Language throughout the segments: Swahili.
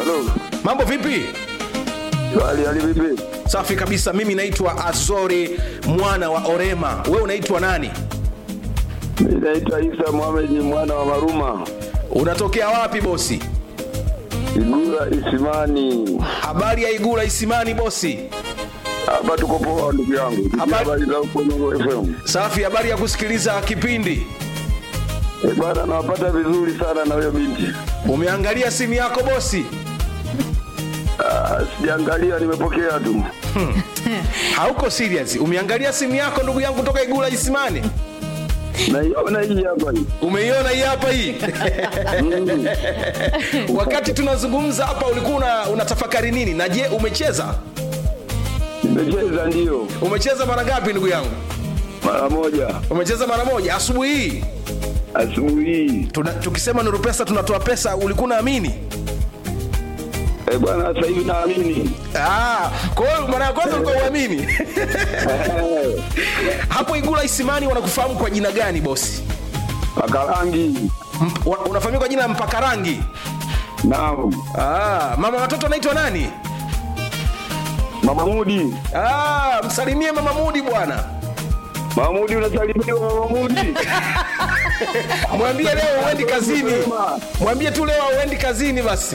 Halo. mambo vipi Hali hali vipi? safi kabisa mimi naitwa azori mwana wa orema we unaitwa nani Mimi naitwa Isa Mohamed mwana wa Maruma. unatokea wapi bosi Igura Isimani. habari ya igula isimani bosi Hapa tuko poa ndugu yangu. Tukia Habari- habari za huko Nuru FM. safi habari ya kusikiliza kipindi Eh, bwana nawapata vizuri sana na huyo binti. umeangalia simu yako bosi Ah, sijaangalia nimepokea tu. hauko serious umeangalia simu yako ndugu yangu toka igula isimani Naiona hii hapa hii. umeiona hii hapa hii Mm. wakati tunazungumza hapa ulikuwa una, unatafakari nini na je umecheza Nimecheza ndio umecheza mara ngapi ndugu yangu mara moja umecheza mara moja asubuhi hii asubuhi hii. Tuna, tukisema nuru pesa tunatoa pesa ulikuwa unaamini Eh, bwana sasa hivi naamini. Ah, kwa hiyo mara ya kwanza ulikuwa uamini Eh, hapo igula isimani wanakufahamu kwa jina gani bosi Pakarangi. Mp, wa- unafahamika kwa jina la mpaka rangi Naam. ah, mama watoto anaitwa nani Mama Mudi. ah, msalimie mama mudi bwana Mama Mudi unasalimiwa Mama Mudi. mwambie leo uendi kazini mwambie tu leo uendi kazini basi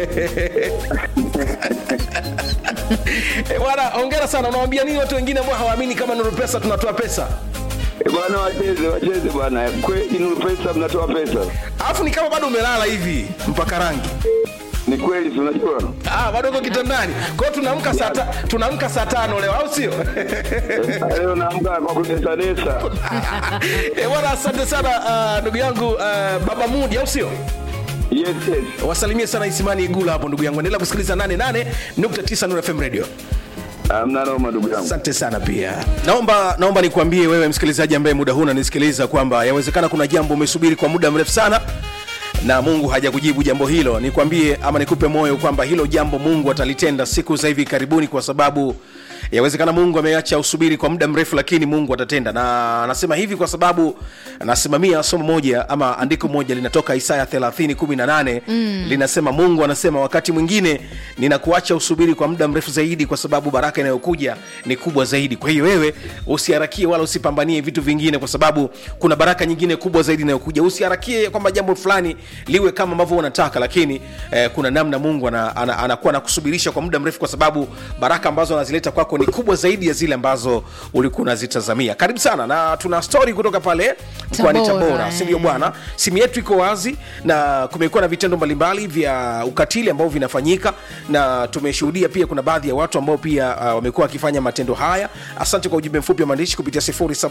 Eh, bwana ongera sana unawambia nini watu wengine ambao hawaamini kama nuru pesa tunatoa pesa Eh, bwana wacheze wacheze bwana. Kweli Nuru Pesa mnatoa pesa. alafu ni kama bado umelala hivi mpaka rangi Ni kweli si unajua? ah, bado uko kitandani kwa hiyo tunaamka saa ta- tunaamka saa tano leo au sio Eh, Leo naamka kwa kudesadesa. Eh, bwana asante sana ah, ndugu yangu ah, baba mudi au sio Yes, yes. wasalimie sana isimani igula hapo ndugu yangu endelea kusikiliza 88.9 Nuru fm radio Hamna noma ndugu yangu. asante sana pia naomba naomba nikuambie wewe msikilizaji ambaye muda huu unanisikiliza kwamba yawezekana kuna jambo umesubiri kwa muda mrefu sana na mungu hajakujibu jambo hilo nikwambie ama nikupe moyo kwamba hilo jambo mungu atalitenda siku za hivi karibuni kwa sababu yawezekana mungu ameacha usubiri kwa muda mrefu lakini mungu atatenda na anasema hivi kwa sababu anasimamia somo moja ama andiko moja linatoka isaya 318 mm. linasema mungu anasema wakati mwingine ninakuacha usubiri kwa muda mrefu zaidi kwa sababu baraka inayokuja ni kubwa zaidi kwa hiyo wewe usiharakie wala usipambanie vitu vingine kwa sababu kuna baraka nyingine kubwa zaidi inayokuja usiharakie kwamba jambo fulani liwe kama ambavyo unataka lakini eh, kuna namna mungu anakuwa ana, ana, anakuwa anakusubirisha kwa muda mrefu kwa sababu baraka ambazo anazileta kwako ni kubwa zaidi ya zile ambazo ulikuwa unazitazamia karibu sana na tuna stori kutoka pale mkoani Tabora, tabora eh. sindio bwana simu yetu iko wazi na kumekuwa na vitendo mbalimbali vya ukatili ambao vinafanyika na tumeshuhudia pia kuna baadhi ya watu ambao pia uh, wamekuwa wakifanya matendo haya asante kwa ujumbe mfupi wa maandishi kupitia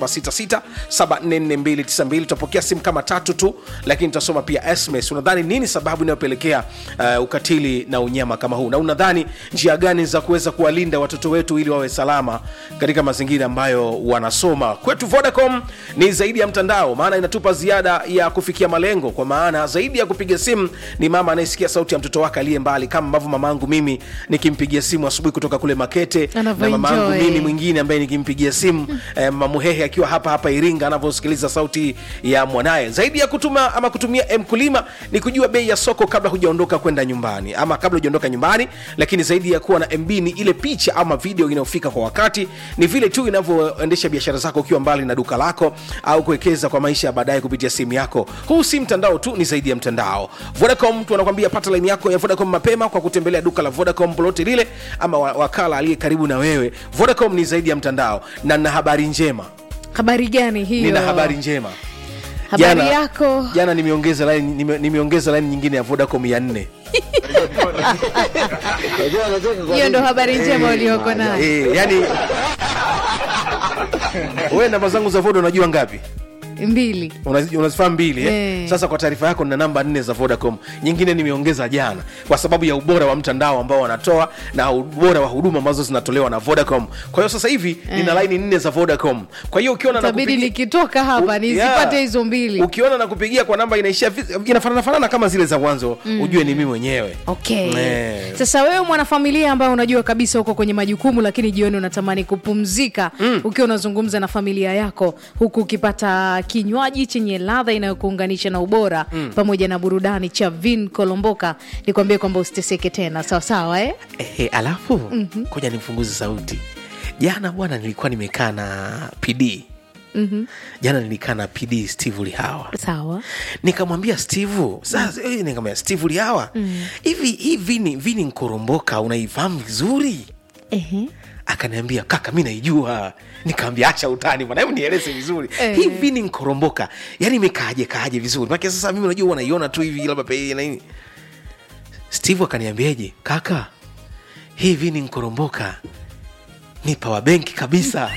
0766744292 tutapokea simu kama tatu tu lakini tutasoma pia sms unadhani nini sababu inayopelekea uh, ukatili na unyama kama huu na unadhani njia gani za kuweza kuwalinda watoto wetu ili wawe salama katika mazingira ambayo wanasoma kwetu vodacom ni zaidi ya mtandao maana inatupa ziada ya kufikia malengo kwa maana zaidi ya kupiga simu ni mama anayesikia sauti ya mtoto wake aliye mbali kama ambavyo mamangu mimi nikimpigia simu asubuhi kutoka kule makete na Anavyoenjoy. mamangu mimi mwingine ambaye nikimpigia simu eh, mamuhehe akiwa hapa hapa iringa anavyosikiliza sauti ya mwanaye zaidi ya kutuma ama kutumia mkulima ni kujua bei ya soko kabla hujaondoka kwenda nyumbani ama kabla hujaondoka nyumbani lakini zaidi ya kuwa na mb ni ile picha ama video inayofika kwa wakati ni vile tu inavyoendesha biashara zako ukiwa mbali na duka lako au kuwekeza kwa maisha ya baadaye kupitia simu yako huu si mtandao tu ni zaidi ya mtandao vodacom tu anakwambia pata laini yako ya vodacom mapema kwa kutembelea duka la vodacom lolote lile ama wa- wakala aliye karibu na wewe vodacom ni zaidi ya mtandao na na habari njema habari gani hiyo nina habari njema habari yako jana nimeongeza line, nime, nimeongeza line nyingine ya vodacom ya nne hiyo ndo habari njema ulioko nayo e, yani we namba zangu za voda unajua ngapi mbili Unazi- unazifahamu mbili eh? Eh. sasa kwa taarifa yako nina namba nne za vodacom nyingine nimeongeza jana kwa sababu ya ubora wa mtandao ambao wanatoa na ubora wa huduma ambazo zinatolewa na vodacom kwa hiyo sasa hivi nina laini nne za vodacom kwa hiyo ukiona tabidi nakupigia- nikitoka hapa U- nizipate yeah. hizo mbili ukiona na kupigia kwa namba inaishia vi- inafanana fanana kama zile za mwanzo mm. ujue ni mimi mwenyewe okay Eh. sasa wewe mwanafamilia ambaye unajua kabisa uko kwenye majukumu lakini jioni unatamani kupumzika mm. ukiwa unazungumza na familia yako huku ukipata kinywaji chenye ladha inayokuunganisha na ubora mm. pamoja na burudani cha vin kolomboka nikwambie kwamba usiteseke tena sawasawa eh? Ehe, alafu mm-hmm. koja nimfunguze sauti jana bwana nilikuwa nimekaa na pd mm-hmm. jana nilikaa na pd steve lihawa sawa nikamwambia steve sasa mm. nikamwambia steve lihawa hivi hii vini vini nkoromboka unaifahamu vizuri Ehe. akaniambia kaka mi naijua nikaambia acha utani bwana hebu nieleze vizuri Eh. hii vini nkoromboka yani imekaaje kaaje vizuri make sasa mimi unajua wanaiona tu hivi labda pe na nini steve akaniambiaje kaka hii vini nkoromboka ni pawa benki kabisa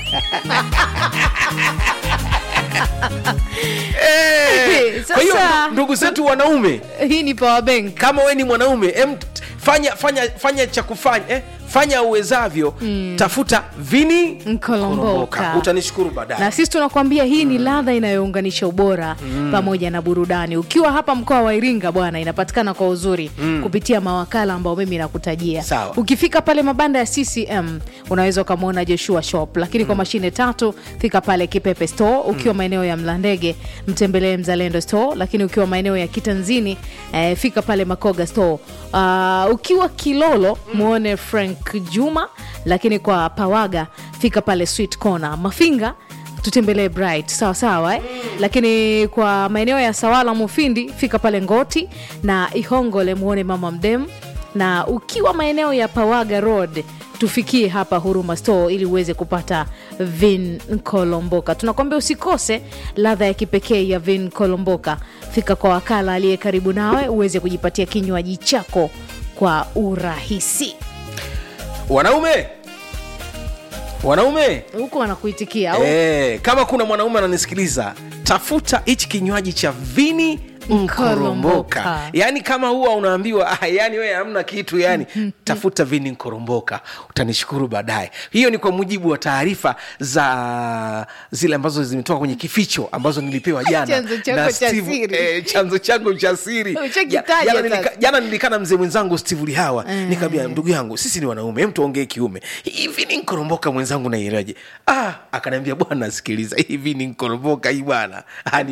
Eh, kwa hiyo Sasa- ndugu zetu wanaume hii ni power bank kama we ni mwanaume em, t- fanya fanya fanya cha kufanya eh, fanya uwezavyo mm. tafuta vini Nkolomboka. utanishukuru baadaye na sisi tunakwambia hii ni ladha inayounganisha ubora pamoja na burudani ukiwa hapa mkoa wa iringa bwana inapatikana kwa uzuri kupitia mawakala ambao mimi nakutajia Sawa. ukifika pale mabanda ya ccm unaweza ukamwona joshua shop lakini kwa mashine tatu fika pale kipepe store ukiwa maeneo ya mlandege mtembelee mzalendo store lakini ukiwa maeneo ya kitanzini eh, fika pale makoga store uh, ukiwa kilolo muone frank juma lakini kwa pawaga fika pale sweet corner mafinga tutembelee bright sawa sawa eh? lakini kwa maeneo ya sawala mufindi fika pale ngoti na ihongole muone mama mdem na ukiwa maeneo ya pawaga road tufikie hapa huruma store ili uweze kupata vin kolomboka tunakwambia usikose ladha ya kipekee ya vin kolomboka fika kwa wakala aliye karibu nawe uweze kujipatia kinywaji chako kwa urahisi wanaume wanaume huku wanakuitikia au eh, kama kuna mwanaume ananisikiliza tafuta hichi kinywaji cha vini nkoromboka Nkoromboka. yaani kama huwa unaambiwa ah, yani wewe hamna kitu yani tafuta vini nkoromboka utanishukuru baadaye hiyo ni kwa mujibu wa taarifa za zile ambazo zimetoka kwenye kificho ambazo nilipewa jana Chanzo chako na cha Steve- siri. eh, chanzo changu cha siri Ushakitaja Ja- jana sasa. nilika- jana nilikaa na mzee mwenzangu steve lihawa nikaambia ndugu yangu sisi ni wanaume hem tuongee kiume hivi ni nkoromboka mwenzangu naielewaje ah akaniambia bwana sikiliza hivi ni nkoromboka hii bwana Ah, ni